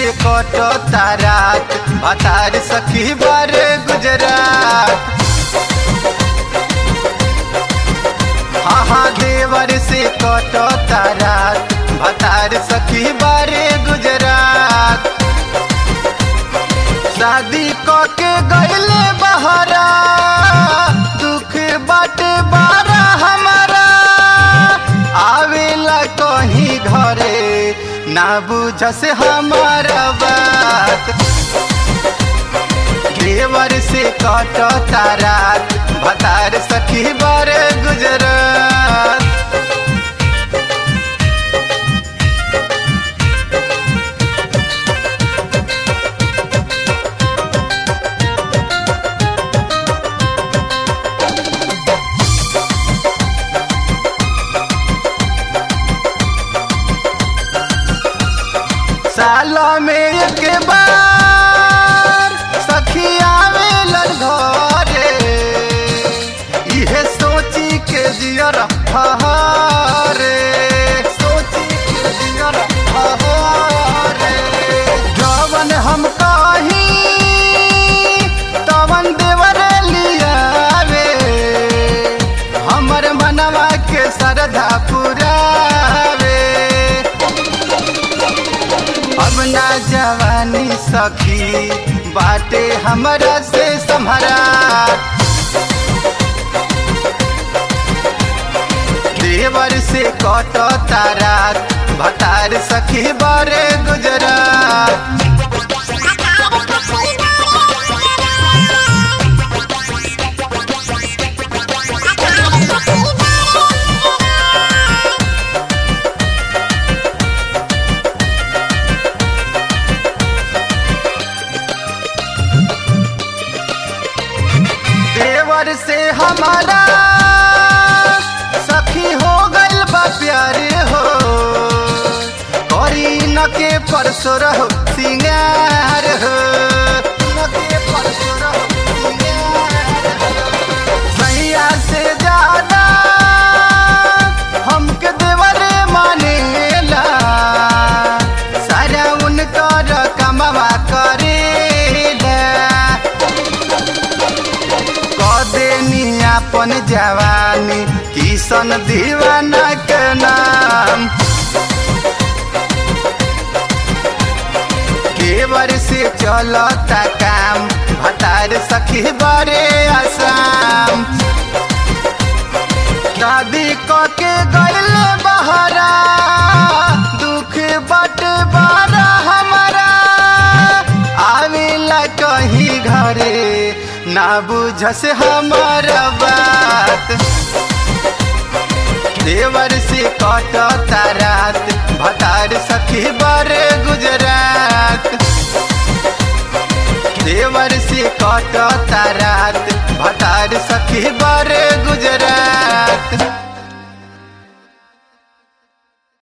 से कटो तारात भतार सखी बारे गुजरात हाँ हाँ देवर से कटो तारात भतार सखी बारे गुजरात शादी क के गईले बहरा दुख बाटे बारा हमारा आवेला कहीं घरे ना बुझस हमारा बात देवर से कट तारात भतार सखी बारे गुजरात साल में एक बार सखी आवेलन घरे इहे सोची के जियर हरे सोची के जियर हरे जवन हम कही तवन देवर लियावे हमर मनवा के श्रद्धा पुरावे अब ना जवानी सखी बाटे हमरा से सम्हरा देवर से कट तारात भतार सखी बारे गुजरात देवर से हमारा सखी हो गइल बा प्यारे हो करी न के परसो रहो सिंगार हो न के परसो रहो सिंगार हो। सैया से ज्यादा हमके देवरे मानेला सारा उनकर कमवा करेला कदेनी अपन जवानी किशन दीवाना के नाम देवर से चलता काम भतार सखी बड़े आसाम दादी क के गइल बहरा दुख बट बारा हमारा आवेला कहीं घरे ना बुझस हमारा बात देवर से कट तारात भतार सखी बड़े गुजरात देवर से कट तारात भतार सखी बड़े गुजरात